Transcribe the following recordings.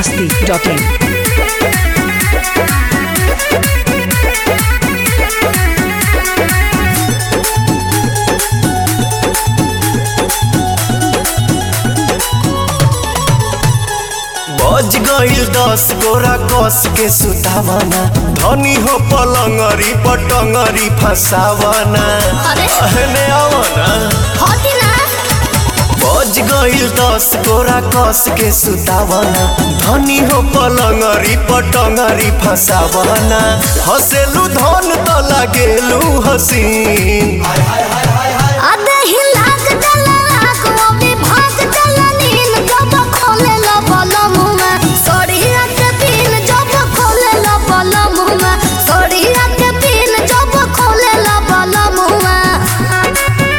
masti.in. बज गईल दस गोरा कस के सुतावना धनी हो पलंगरी पटंगरी फसावना अरे। अहने आवना होती ना बज गईल दस गोरा कस के सुतावना धनी हो पलंगरी पटंगरी फसावना हसेलू धन त लागेलू हसीन अबे ही लाग डला लाग वो भी भाग डला नीन जब खोले लो बोलो मुँह में सोड़िया के पीन जब खोले लो बोलो मुँह में सोड़िया के पीन जब खोले लो बोलो मुँह में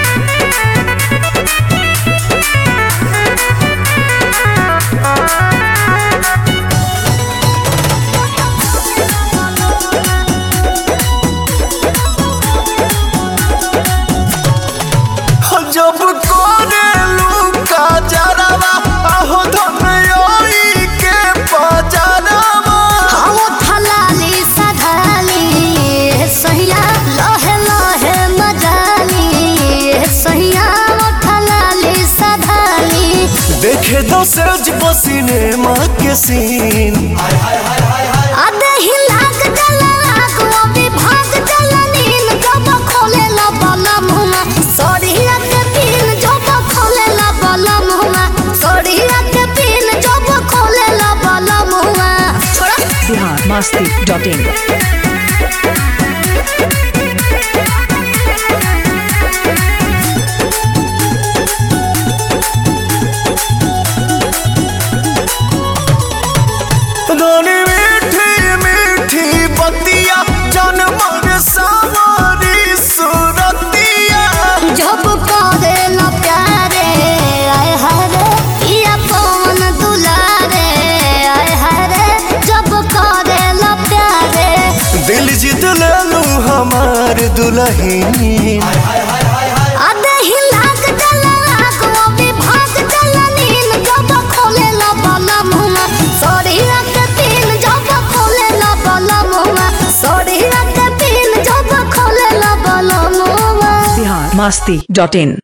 जब कोरेलू का जरावा आहो धनयोई के पजरावा हम थलाली सधाली सहिया लहे लहे मजाली सहिया थलाली सधाली देखे दो सज पसीने माँ के सीन अबे ही लाग डला लाग वो भी भाग डला नीन जब खोले ला बाला मुँह सोड़िया के पीन जब खोले ला बाला मुँह सोड़िया के पीन जब खोले ला बाला मुँह छोड़ा Bihar masti.in. धनी मीठी मीठी बतिया जनमर सावरी सुरतिया जब करे ला प्यारे आय हरे पिया पवन दुलारे आय हरे जब करे ला प्यारे दिल जीत लेलू हमार दुल्हन अबे ही लाग डला लाग वो भी भाग डला नीन जब खोले ला बाला मुँह सोड़िया के पीन जब खोले ला बाला मुँह सोड़िया के पीन जब खोले ला बाला मुँह Bihar masti.in.